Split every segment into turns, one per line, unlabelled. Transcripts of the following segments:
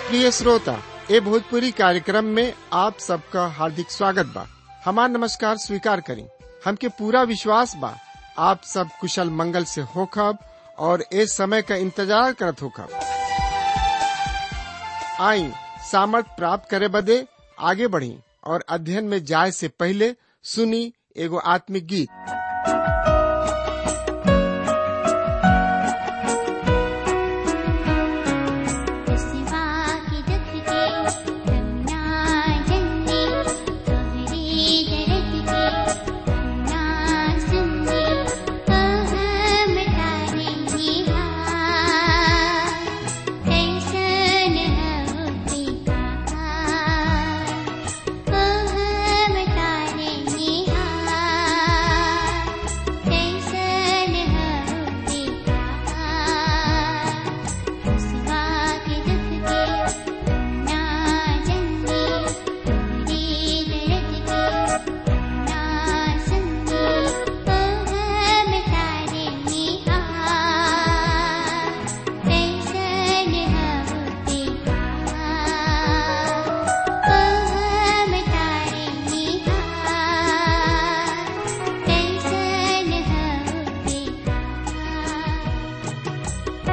प्रिय श्रोता ए भोजपुरी कार्यक्रम में आप सबका हार्दिक स्वागत बा हमार नमस्कार स्वीकार करी हमके पूरा विश्वास बा आप सब कुशल मंगल से होखब और ए समय का इंतजार करत होखब आई सामर्थ प्राप्त करे बदे आगे बढ़ी और अध्ययन में जाए से पहले सुनी एगो आत्मिक गीत
सिवा की दुख के रंगना जन्ने तोहरे दर्द के रंगना सुनने हम तारे निहार कैसन होते कहार हम तारे निहार कैसन होते कहार सिवा के दुख के ना जन्ने तोहरे दर्द के ना सुनने हम तारे निहार कैसन होते कहार हम तारे निहार कैसन होते कहार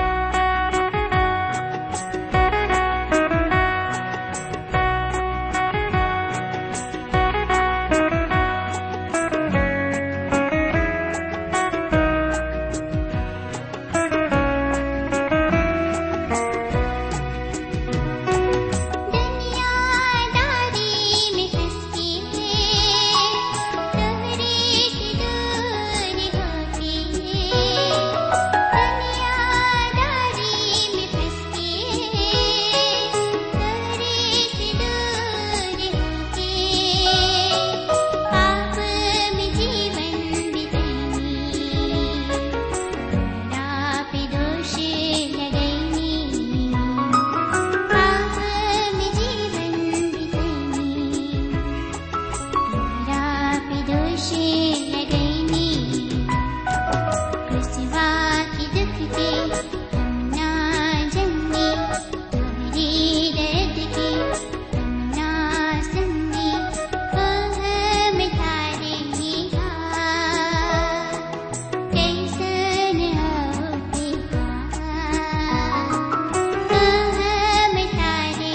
दुनियादारी में फंस के तोहरे से दूर होके दुनियादारी में फंस के तोहरे से दूर होके पाप में जीवन बितानी ना पे दोष लगैनी पाप में जीवन बितानी मेरा पे दोष लगैनी कृष्वा की दुख के हम ना जन्ने तोहरे दर्द के हम ना सुनने हम तारे निहार कैसन होते कहार हम तारे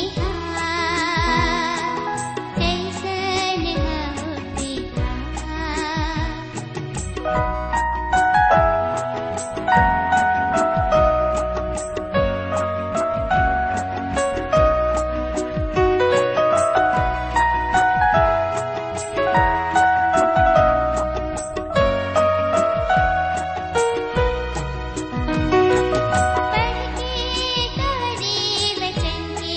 निहार कैसन होते कहार पढ़के तोहरे वचन के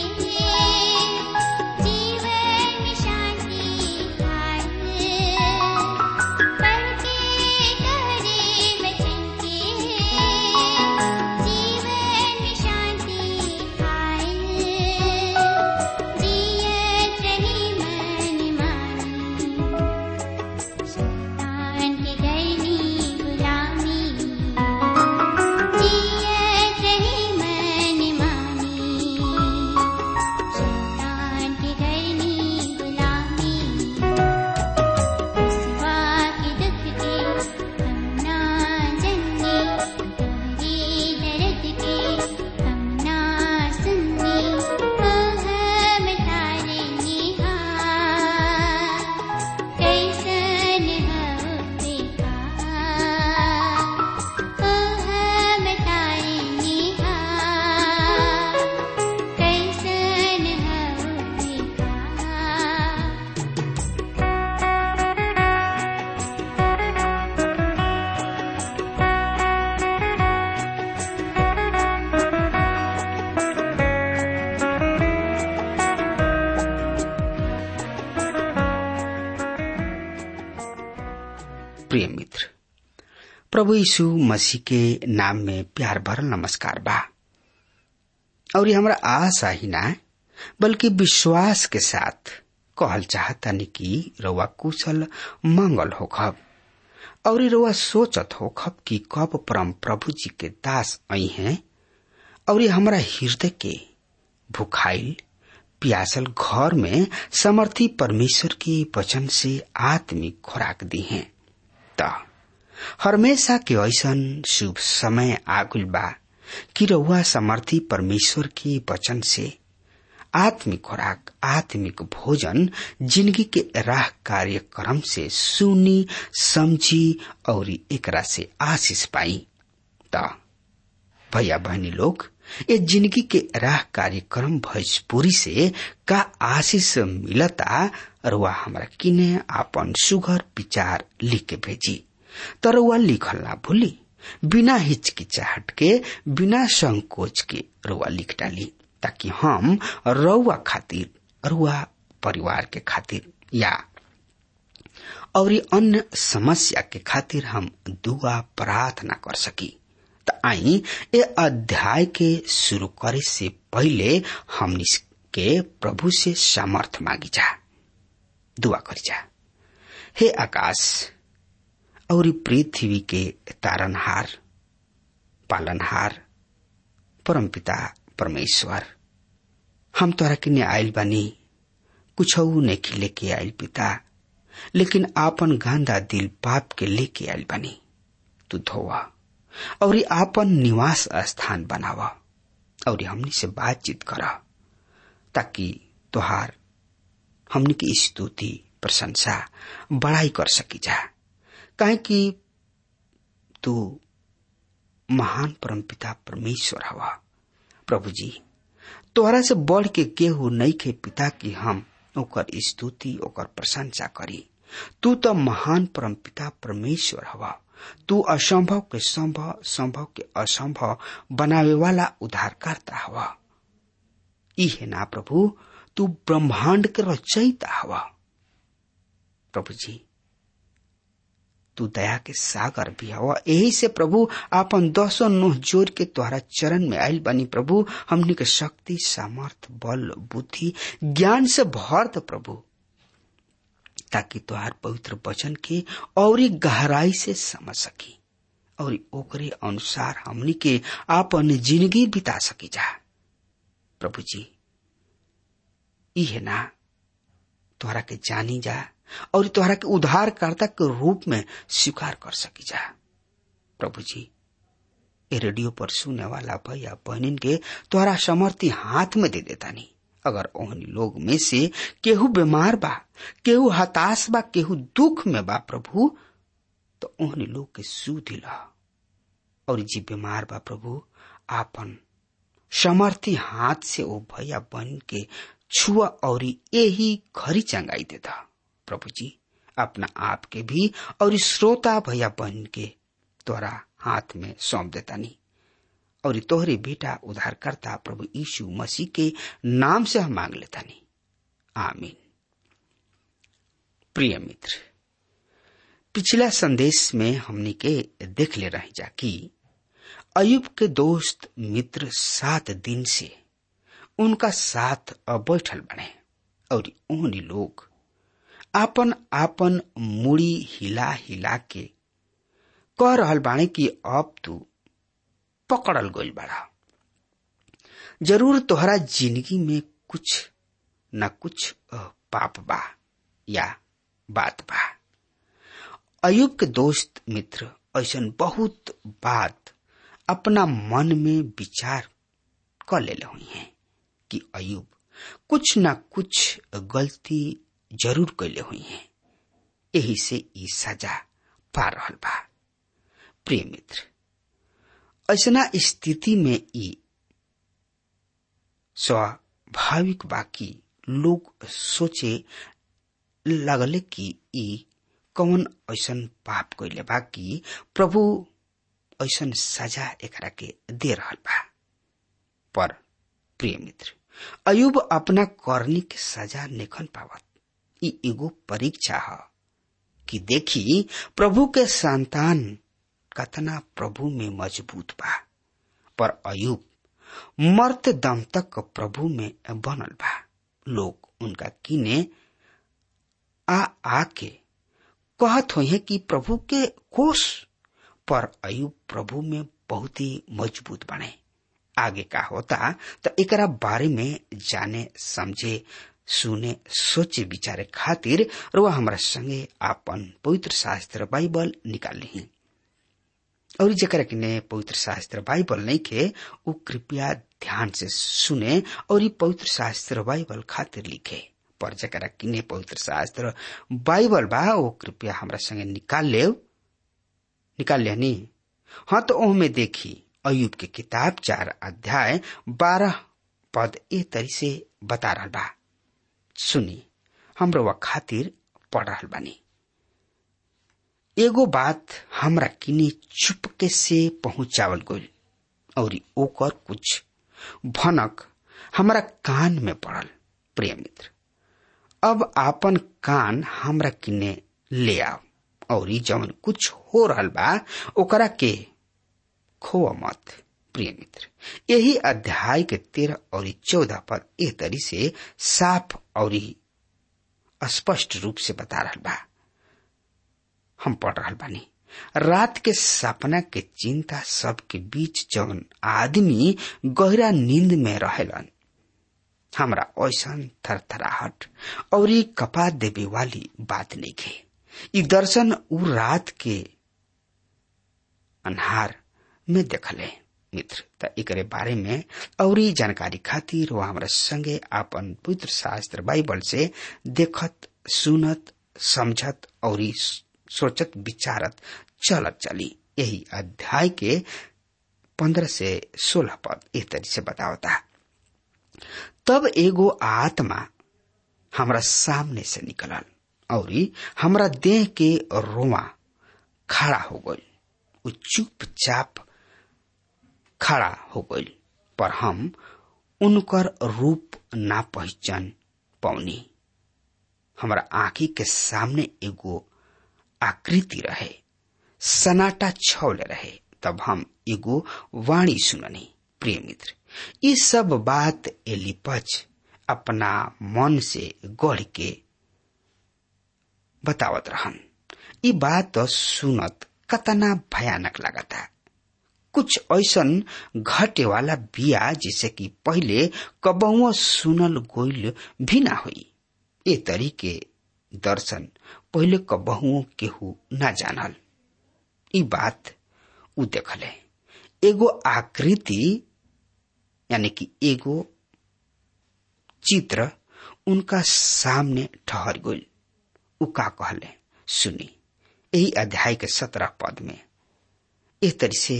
जीवन में शांति पाए पढ़के तोहरे वचन के जीवन में शांति पाए जियत रही मन मानी शैतान के गरनी गुलामी जियत रही मन मानी शैतान के गरनी गुलामी सिवा के दुख के हम ना जन्ने तोहरे दर्द के हम ना सुनने हम तारे निहार कैसन होते कहार हम तारे निहार कैसन होते कहार
प्रिय मित्र प्रभु यीशु मसीह के नाम में प्यार भरल नमस्कार बा और ये हमरा आशा ही ना बल्कि विश्वास के साथ कहल चाहतानी कि रउआ कुशल मंगल होखब और रउआ सोचत होखब कि कब परम प्रभु जी के दास आई हैं और हमरा हृदय के भुखाइल प्यासल घर में समर्थी परमेश्वर के वचन से आत्मिक खुराक दी है त हमेशा के ऐसन शुभ समय आगुल बा कि रउआ समर्थी परमेश्वर के वचन से आत्मिक खुराक आत्मिक भोजन जिंदगी के राह कार्यक्रम से सुनी समझी और एकरा से आशीष पाई त भैया बहनी लोग ये जिंदगी के राह कार्यक्रम भोजपुरी से का आशीष मिलता रुआ हमरा किने आपन सुघर विचार लिख के भेजी तरुआ लिखल ना भूली बिना हिचकिचाहट के बिना संकोच के रुआ लिख डाली ताकि हम रउआ खातिर रुआ परिवार के खातिर या और अन्य समस्या के खातिर हम दुआ प्रार्थना कर सकी त आई ए अध्याय के शुरू करे से पहले हमनी के प्रभु से सामर्थ मांगी जा दुआ करी जा हे आकाश और पृथ्वी के तारनहार पालनहार परमपिता परमेश्वर हम तोरा के आयल बानी कुछ नहीं लेके आयल पिता लेकिन आपन गांधा दिल पाप के लेके आयल बानी तू धोवा और आपन निवास स्थान बनावा और हमनी से बातचीत कर ताकि तुहार हमनी की स्तुति प्रशंसा बड़ाई कर सकी जा काहे कि तू महान परमपिता परमेश्वर हवा प्रभु जी तोहरा से बढ़ के केहू नहीं के पिता की हम ओकर स्तुति ओकर प्रशंसा करी तू तो महान परमपिता परमेश्वर हवा तू असंभव के संभव संभव के असंभव बनावे वाला उद्धारकर्ता हवा ई है ना प्रभु तू ब्रह्मांड के रचयिता हवा प्रभु जी तू दया के सागर भी हवा यही से प्रभु आपन दसो नोह जोर के तोहरा चरण में आयल बनी प्रभु हमनी के शक्ति सामर्थ बल बुद्धि ज्ञान से भर द प्रभु ताकि तोहार पवित्र वचन के और गहराई से समझ सकी और ओकरे अनुसार हमनी के आपन जिंदगी बिता सकी जा प्रभु जी ई है ना तोहरा के जानी जा और तोहरा के उद्धारकर्ता के रूप में स्वीकार कर सकी जा प्रभु जी ए रेडियो पर सुने वाला भैया बहनिन के तोहरा समर्थी हाथ में दे देता नहीं अगर ओहनी लोग में से केहू बीमार बा केहू हताश बा केहू दुख में बा प्रभु तो ओहनी लोग के सू दिला और जी बीमार बा प्रभु आपन समर्थी हाथ से ओ भैया बहन के छुआ और यही घरी चंगाई देता प्रभु जी अपना आप के भी और श्रोता भैया बहन के तोरा हाथ में सौंप देता नहीं और तोहरे बेटा उद्धारकर्ता प्रभु यीशु मसीह के नाम से हम मांग लेता नहीं आमीन प्रिय मित्र पिछला संदेश में हमने के देख ले रही जा कि अयुब के दोस्त मित्र सात दिन से उनका साथ बैठल बने और उन्हीं लोग आपन आपन मुड़ी हिला हिला के कह रहल बाणे कि अब तू पकड़ल गइल बड़ा जरूर तोहरा जिंदगी में कुछ न कुछ पाप बा या बात बा अयुब के दोस्त मित्र ऐसा बहुत बात अपना मन में विचार कर ले हुई हैं कि अयुब कुछ न कुछ गलती जरूर कैले हुई हैं यही से ई सजा पा रहल बा प्रिय मित्र ऐसा स्थिति में ई स्वाभाविक बाकी लोग सोचे लगले कि ई कौन ऐसन पाप कैले बा कि प्रभु ऐसन सजा एकरा के दे रहल बा पर प्रिय मित्र अयुब अपना करनी के सजा नेखन पावत ई एगो परीक्षा है कि देखी प्रभु के संतान कतना प्रभु में मजबूत बा पर अयुब मर्त दम तक प्रभु में बनल बा लोग उनका किने आ आके कहत हो कि प्रभु के कोष पर अयुब प्रभु में बहुत ही मजबूत बने आगे का होता तो एकरा बारे में जाने समझे सुने सोचे विचारे खातिर रुआ हमारा संगे आपन पवित्र शास्त्र बाइबल निकाल ली और जरा किने पवित्र शास्त्र बाइबल नहीं खे उ कृपया ध्यान से सुने और पवित्र शास्त्र बाइबल खातिर लिखे पर जरा किने पवित्र शास्त्र बाइबल बा वो कृपया हमरा संगे निकाल ले निकाल ले नी हाँ तो ओह में देखी अयुब के किताब चार अध्याय बारह पद ए तरी से बता रहा बा सुनी हमरो वा खातिर पढ़ रहा बानी एगो बात हमरा किने चुपके से पहुंचावल गइल और ओकर कुछ भनक हमरा कान में पड़ल प्रिय मित्र अब आपन कान हमरा किने ले आओ और जवन कुछ हो रहल बा ओकरा के खोआ मत प्रिय मित्र यही अध्याय के तेरह और चौदह पद एह तरी से साफ और स्पष्ट रूप से बता रहा बा हम पढ़ रहा बानी रात के सपना के चिंता सबके बीच जवन आदमी गहरा नींद में रहेलन हमरा ऐसा थरथराहट और कपा देवे वाली बात नहीं खे ई दर्शन उ रात के अन्हार में देखले मित्र त एकरे बारे में और जानकारी खातिर वो हमरा संगे आपन पुत्र शास्त्र बाइबल से देखत सुनत समझत और सोचत विचारत चलत चली यही अध्याय के पंद्रह से सोलह पद इस तरह से बतावता तब एगो आत्मा हमरा सामने से निकलल और हमरा देह के रोवा खड़ा हो गई उ चुपचाप खड़ा हो गई पर हम उनकर रूप ना पहचान पौनी हमरा आंखी के सामने एगो आकृति रहे सनाटा छौले रहे तब हम एगो वाणी सुननी प्रिय मित्र ये सब बात एलिपच अपना मन से गढ़ के बतावत रहन ये बात तो सुनत कतना भयानक लगता कुछ ऐसन घटे वाला बिया जिसे कि पहले कबहुआ सुनल गोइल भी ना हुई ए तरीके दर्शन पहले कबहुओ केहू ना जानल ई बात उ देखले एगो आकृति यानी कि एगो चित्र उनका सामने ठहर गई उ का कहले सुनी यही अध्याय के सत्रह पद में इस तरह से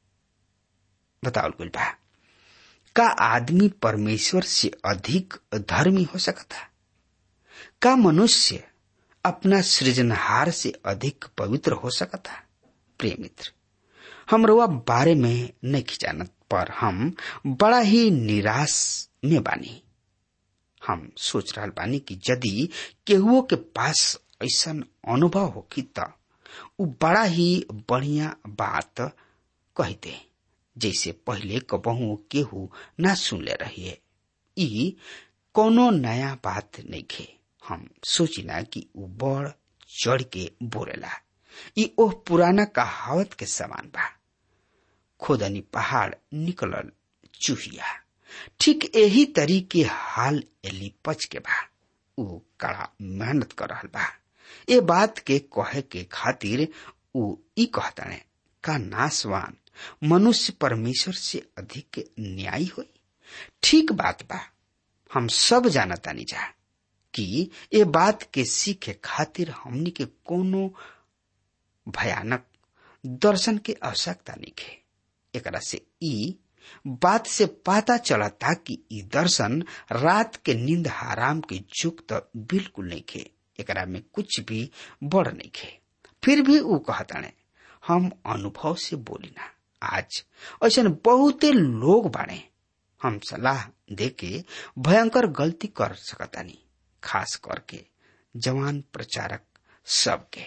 बतावल गई बा का आदमी परमेश्वर से अधिक धर्मी हो सकता का मनुष्य अपना सृजनहार से अधिक पवित्र हो सकता प्रिय मित्र हम रुआ बारे में नहीं जानत पर हम बड़ा ही निराश में बानी हम सोच रहा बानी कि यदि केहुओ के पास ऐसा अनुभव होखी त उ बड़ा ही बढ़िया बात कहते जैसे पहले कबहू केहू ना सुनले रहिए ई कोनो नया बात नहीं खे हम सोचिला कि उ बड़ चढ़ के बोलेला ई ओह पुराना कहावत के समान बा खोदनी पहाड़ निकलल चूहिया ठीक यही तरीके हाल एलिपच के बा उ कड़ा मेहनत कर रहल बा ये बात के कहे के खातिर उ ई कहताने का नासवान मनुष्य परमेश्वर से अधिक न्यायी होई ठीक बात बा हम सब जानतानी जा कि ये बात के सीखे खातिर हमनी के कोनो भयानक दर्शन के आवश्यकता नहीं है एकरा से ई बात से पता चलता कि ई दर्शन रात के नींद हराम के जुग तो बिल्कुल नहीं खे एकरा में कुछ भी बड़ नहीं खे फिर भी ऊ कहताने हम अनुभव से बोली ना आज ऐसा बहुते लोग बाड़े हम सलाह देके भयंकर गलती कर सकतानी खास करके जवान प्रचारक सबके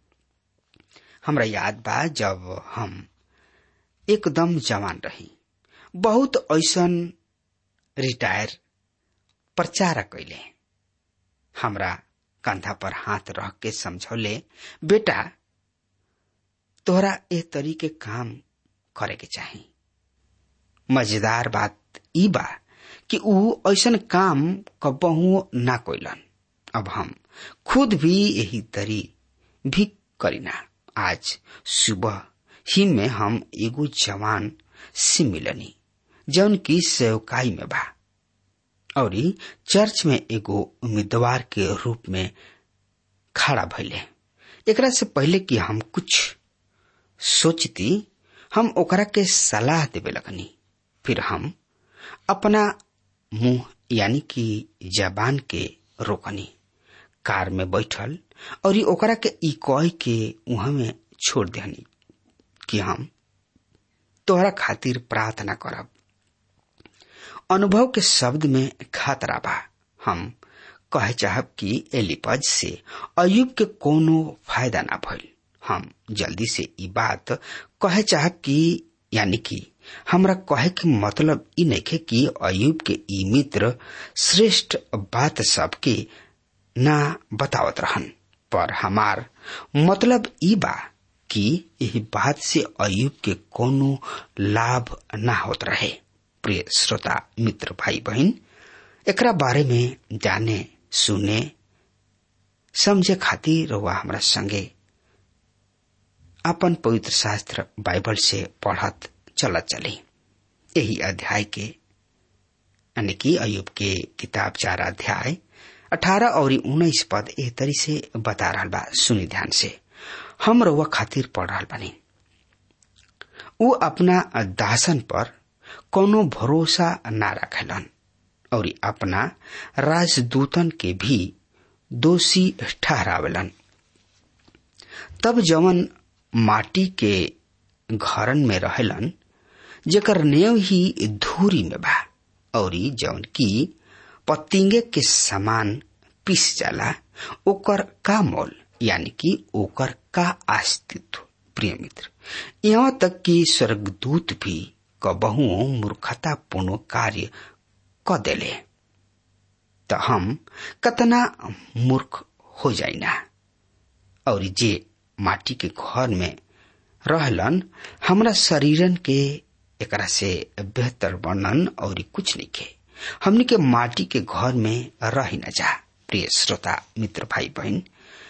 हमरा याद बा जब हम एकदम जवान रही बहुत ऐसन रिटायर प्रचारक कैले हमरा कंधा पर हाथ रख के समझौले बेटा तोहरा ए तरीके काम करे के चाही मजेदार बात ई बा कि ऊ ऐसन काम कबहू ना कोइलन अब हम खुद भी यही तरी भी करीना आज सुबह ही में हम एगो जवान से मिलनी जौन की सेवकाई में बा और चर्च में एगो उम्मीदवार के रूप में खड़ा भइले एकरा से पहले कि हम कुछ सोचती हम ओकरा के सलाह देवे लगनी फिर हम अपना मुंह यानी कि जबान के रोकनी कार में बैठल और ई ओकरा के ई कह के वहां में छोड़ देनी कि हम तोहरा खातिर प्रार्थना करब अनुभव के शब्द में खतरा बा हम कहे चाहब कि एलिपज से अयुब के कोनो फायदा ना भइल हम जल्दी से ई बात कहे चाहब कि यानी कि हमरा कहे के मतलब ई नइखे कि अयुब के ई मित्र श्रेष्ठ बात सबके ना बतावत रहन पर हमार मतलब ई बा कि यही बात से अयुब के कोनो लाभ ना होत रहे प्रिय श्रोता मित्र भाई बहन एकरा बारे में जाने सुने समझे खातिर रहुआ हमरा संगे अपन पवित्र शास्त्र बाइबल से पढ़त चलत चली यही अध्याय के यानी कि अयुब के किताब चार अध्याय अठारह और उन्नीस पद एह तरी से बता रहा बा सुनी ध्यान से हम रउआ खातिर पढ़ रहा बनी ऊ अपना दासन पर कोनो भरोसा ना रखेलन और अपना राजदूतन के भी दोषी ठहरावेलन तब जवन माटी के घरन में रहेलन जेकर नेव ही धूरी में बा और जवन की पतिंगे के समान पिस जाला ओकर का मोल यानी कि ओकर का अस्तित्व प्रिय मित्र यहाँ तक कि स्वर्गदूत भी कबहू मूर्खतापूर्ण कार्य क देले त हम कतना मूर्ख हो जाइना और जे माटी के घर में रहलन हमरा शरीरन के एकरा से बेहतर वर्णन और कुछ नहीं के हमनी के माटी के घर में रह न जा प्रिय श्रोता मित्र भाई बहन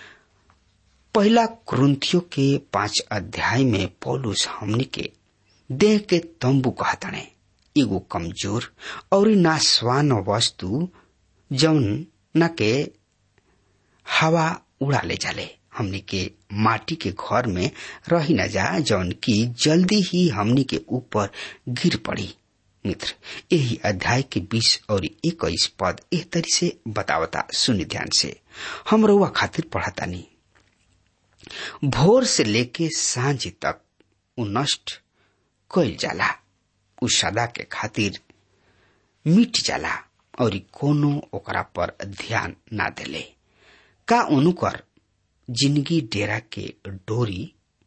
पहला क्रंथियों के पांच अध्याय में पौलुस हमनी के देह के तंबू कहतने एगो कमजोर और नासवान वस्तु जौन न के हवा उड़ा ले जाले हमनी के माटी के घर में रही न जा जौन की जल्दी ही हमनी के ऊपर गिर पड़ी मित्र यही अध्याय के बीस और इक्कीस पद एह तरी से बतावता सुनि ध्यान से हम रउआ खातिर पढ़ता नहीं भोर से लेके सांझ तक उ नष्ट कइल जाला उ सदा के खातिर मिट जाला और कोनो ओकरा पर ध्यान ना देले का उनकर जिंदगी डेरा के डोरी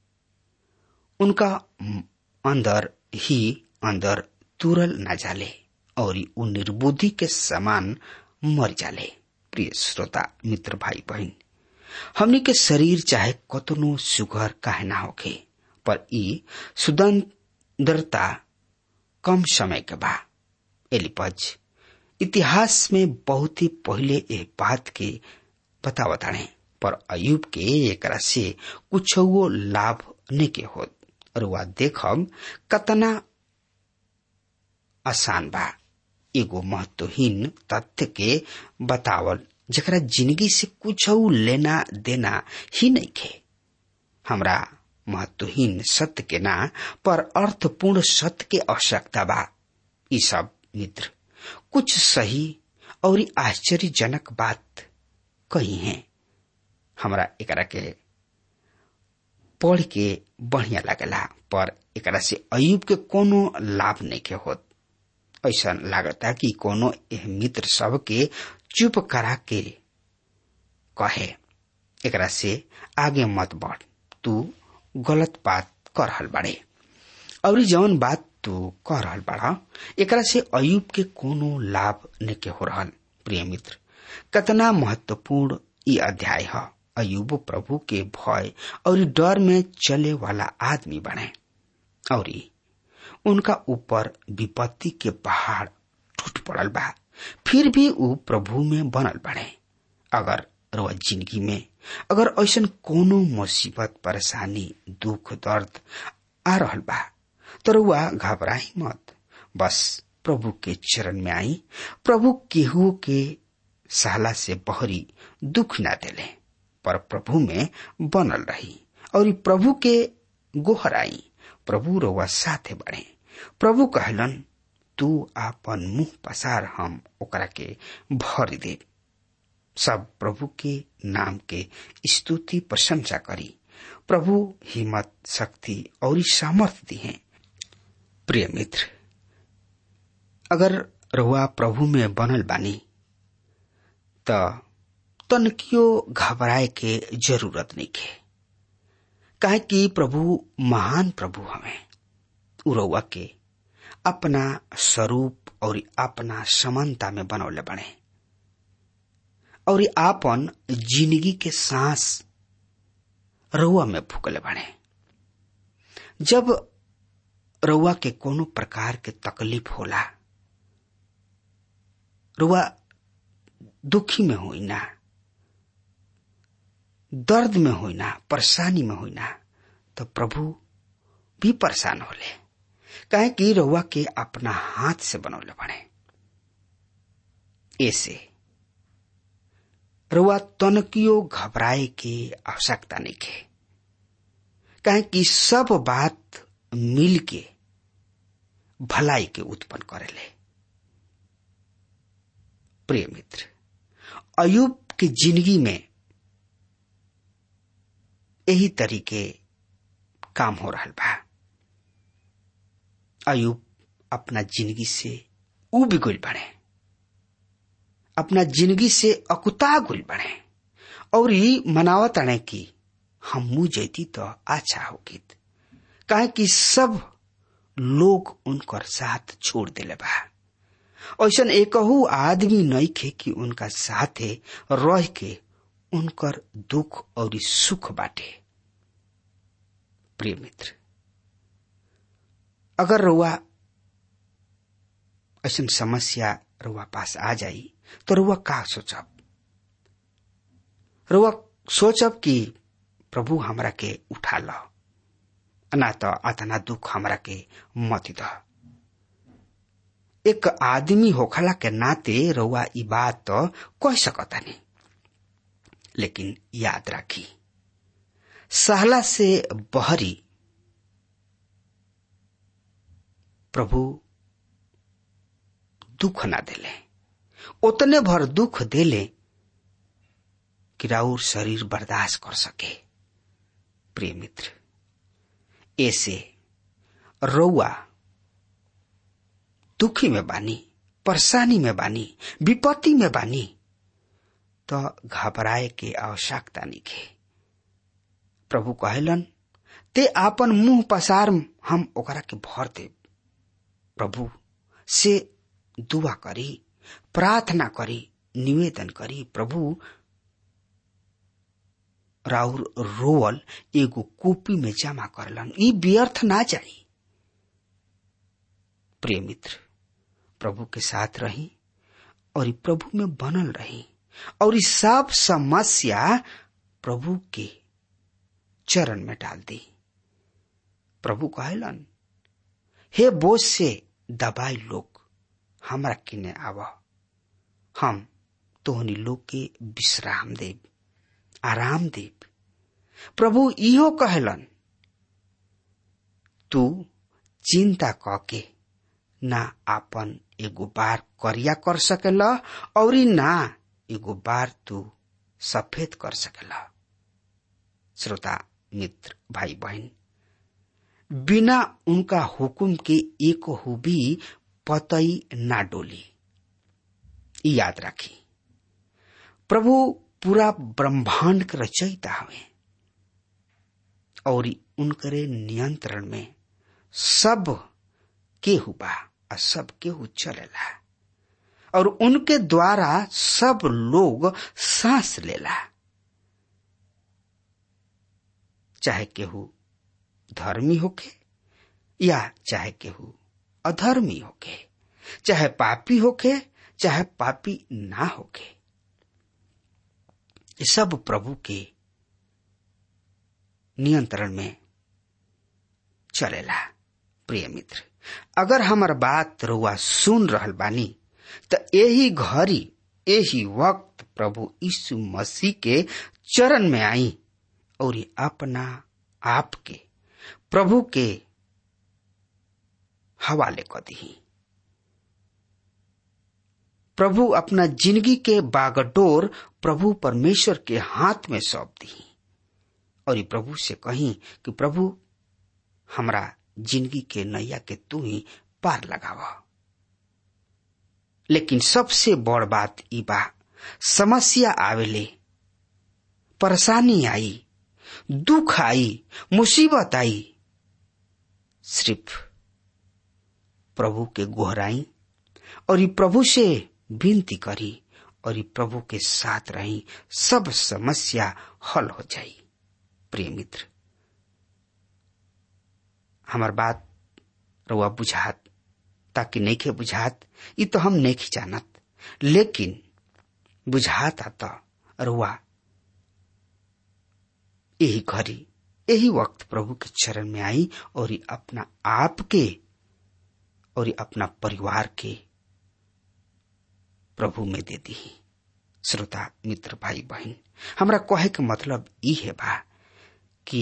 उनका अंदर ही अंदर तुरल ना जाले और उ निर्बुद्धि के समान मर जाले प्रिय श्रोता मित्र भाई बहन हमनी के शरीर चाहे कतनो सुगर काहे ना होखे पर ई सुदंदरता कम समय के बा एलिपज इतिहास में बहुत ही पहले ए बात के बतावताणे पर अयुब के एकरा से कुछ लाभ नहीं के होत और वह देखब कतना आसान बा एगो महत्वहीन तथ्य के बतावल जरा जिंदगी से कुछ लेना देना ही नहीं खे हमरा महत्वहीन सत्य के ना पर अर्थपूर्ण सत्य के आवश्यकता बा ई सब मित्र कुछ सही और आश्चर्यजनक बात कही है हमरा एकरा के पढ़ के बढ़िया लगला पर एकरा से अयुब के कोनो लाभ नहीं के होत ऐसा लागता कि कोनो एह मित्र सब के चुप करा के कहे एकरा से आगे मत बढ़ तू गलत बात कर रहल बाड़े और जौन बात तू कह रहल बाड़ा एकरा से अयुब के कोनो लाभ नहीं के हो रहल प्रिय मित्र कतना महत्वपूर्ण ई अध्याय है अयुब प्रभु के भय और डर में चले वाला आदमी बने और उनका ऊपर विपत्ति के पहाड़ टूट पड़ल बा फिर भी ऊ प्रभु में बनल बने अगर रउआ जिंदगी में अगर ऐसा कोनो मुसीबत परेशानी दुख दर्द आ रहल बा तो रउआ घबराई मत बस प्रभु के चरण में आई प्रभु केहू के सहला से बहरी दुख ना देले पर प्रभु में बनल रही और प्रभु के गोहराई प्रभु रउआ साथे बढ़े प्रभु कहलन तू आपन मुंह पसार हम ओकरा के भर दे सब प्रभु के नाम के स्तुति प्रशंसा करी प्रभु हिम्मत शक्ति और सामर्थ्य दी है प्रिय मित्र अगर रहुआ प्रभु में बनल बानी त तनकियो घबराए के जरूरत नहीं के काहे कि प्रभु महान प्रभु हमें उ रउआ के अपना स्वरूप और अपना समानता में बनौले बने और आपन जिंदगी के सांस रउआ में फूकले बने जब रउआ के कोनो प्रकार के तकलीफ होला रुआ दुखी में होई ना दर्द में होई ना परेशानी में होई ना तो प्रभु भी परेशान होले काहे कि रउआ के अपना हाथ से बनौले बने ऐसे रउआ तनकियो घबराए के आवश्यकता नहीं के काहे कि सब बात मिल के भलाई के उत्पन्न करेले प्रिय मित्र अयुब की जिंदगी में यही तरीके काम हो रहा बा अयुब अपना जिंदगी से उब गुल बढ़े अपना जिंदगी से अकुता गुल बढ़े और ही मनावत अणे की हम मुंह जैती तो अच्छा होगी काहे कि सब लोग उनकर साथ छोड़ दिले बा ऐसा एकहू आदमी नहीं खे कि उनका साथे रह के उनकर दुख और सुख बाटे प्रिय मित्र अगर रुआ ऐसा समस्या रुआ पास आ जाई तो रुआ का सोचब रुआ सोचब कि प्रभु हमरा के उठा लो ना तो अतना दुख हमरा के मत द एक आदमी होखला के नाते रउआ ई बात तो कह सकता नहीं लेकिन याद राखी सहला से बहरी प्रभु दुख ना देले उतने भर दुख देले कि राउर शरीर बर्दाश्त कर सके प्रिय मित्र ऐसे रउआ दुखी में बानी परेशानी में बानी विपत्ति में बानी तो घबराए के आवश्यकता नहीं के प्रभु कहलन ते आपन मुंह पसार हम ओकरा के भर दे प्रभु से दुआ करी प्रार्थना करी निवेदन करी प्रभु राउर रोवल एगो कॉपी में जमा करलन ई व्यर्थ ना जाई प्रिय मित्र प्रभु के साथ रही और प्रभु में बनल रही और इस सब समस्या प्रभु के चरण में डाल दी प्रभु कहलन हे बोझ से दबाई लोग हमरा किने आव हम तोहनी लोग के विश्राम देव आराम देव प्रभु इहो कहलन तू चिंता कके ना आपन एगो बार करिया कर सकेला और ना एगो बार तू सफेद कर सकेला श्रोता मित्र भाई बहन बिना उनका हुकुम के एक हो भी पतई ना डोली याद राखी प्रभु पूरा ब्रह्मांड के रचयिता हवे और उनकरे नियंत्रण में सब केहू बा और सब केहू चलेला और उनके द्वारा सब लोग सांस लेला चाहे केहू धर्मी होखे या चाहे केहू अधर्मी होके चाहे पापी होके चाहे पापी ना होके ये सब प्रभु के नियंत्रण में चलेला प्रिय मित्र अगर हमार बात रुआ सुन रहल बानी त यही घड़ी यही वक्त प्रभु यीशु मसीह के चरण में आई और अपना आप के प्रभु के हवाले कर दी प्रभु अपना जिंदगी के बागडोर प्रभु परमेश्वर के हाथ में सौंप दी और प्रभु से कही कि प्रभु हमरा जिंदगी के नैया के तू ही पार लगावा लेकिन सबसे बड़ बात ई बा समस्या आवेले परेशानी आई दुख आई मुसीबत आई सिर्फ प्रभु के गोहराई और ई प्रभु से विनती करी और ई प्रभु के साथ रही सब समस्या हल हो जाई प्रिय मित्र हमार बात रुआ बुझात ताकि नईखे बुझात ई तो हम नहीं जानत लेकिन बुझात आता रुआ यही घड़ी यही वक्त प्रभु के चरण में आई और ई अपना आप के और ई अपना परिवार के प्रभु में दे दी श्रोता मित्र भाई बहन हमरा कहे के मतलब ई है बा कि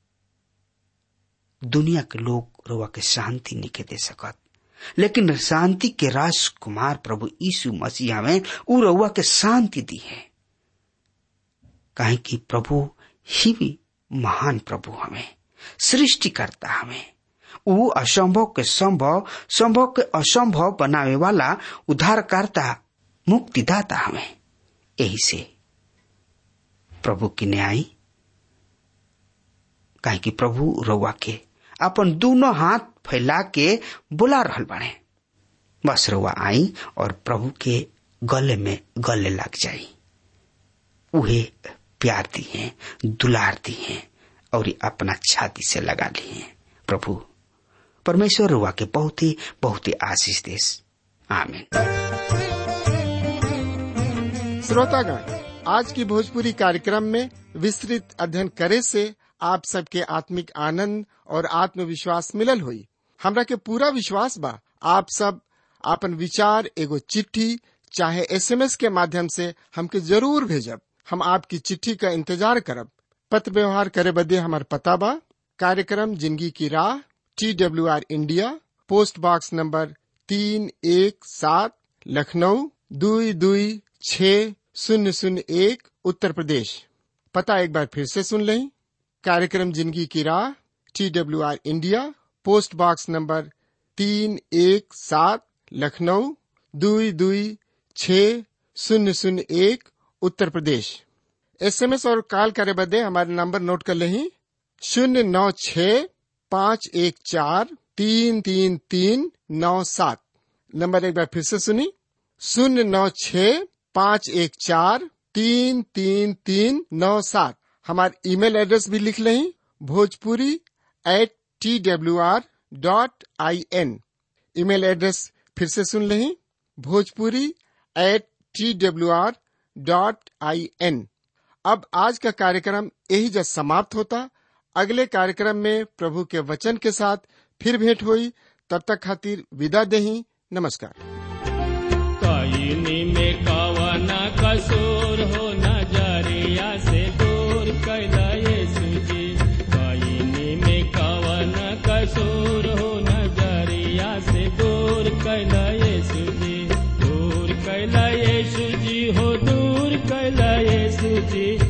दुनिया के लोग रुआ के शांति नहीं दे सकत लेकिन शांति के राजकुमार प्रभु यीशु मसीह में उ रउआ के शांति दी है काहे कि प्रभु ही भी महान प्रभु हमें सृष्टि करता हमें उ असंभव के संभव संभव के असंभव बनावे वाला उद्धारकर्ता मुक्तिदाता हमें यही से प्रभु की न्याय काहे कि प्रभु रउआ के अपन दोनों हाथ फैला के बुला रहल बने बस रउआ आई और प्रभु के गले में गले लग जाई उहे प्यार दी है दुलार दी है और अपना छाती से लगा ली है प्रभु परमेश्वर रुआ के बहुत ही बहुत ही आशीष देश आमीन
श्रोतागण आज की भोजपुरी कार्यक्रम में विस्तृत अध्ययन करे से आप सबके आत्मिक आनंद और आत्मविश्वास मिलल हुई हमरा के पूरा विश्वास बा आप सब आपन विचार एगो चिट्ठी चाहे एसएमएस के माध्यम से हमके जरूर भेजब हम आपकी चिट्ठी का इंतजार करब पत्र व्यवहार करे बदे हमार पता बा कार्यक्रम जिंदगी की राह T W R India post box number तीन एक सात लखनऊ दुई दुई छ शून्य शून्य एक उत्तर प्रदेश पता एक बार फिर से सुन लें कार्यक्रम जिंदगी की राह T W R India post box number तीन एक सात लखनऊ दुई दुई छ शून्य शून्य एक उत्तर प्रदेश एसएमएस और कॉल करे बदे हमारे नंबर नोट कर लें शून्य नौ छ पाँच एक चार तीन तीन तीन नौ सात नंबर एक बार फिर से सुनी शून्य नौ छ पाँच एक चार तीन तीन तीन नौ सात हमारे ईमेल एड्रेस भी लिख लें Bhojpuri at T W R dot I N email address फिर से सुन लें Bhojpuri at T W R dot I N अब आज का कार्यक्रम यही जब समाप्त होता अगले कार्यक्रम में प्रभु के वचन के साथ फिर भेंट हुई तब तक खातिर विदा देही नमस्कार
कईनी में कवन कसूर हो नजरिया से दूर कैला यीशु जी कईनी में कवन कसूर हो नजरिया से दूर कैला यीशु जी दूर कैला यीशु जी हो दूर कैला यीशु जी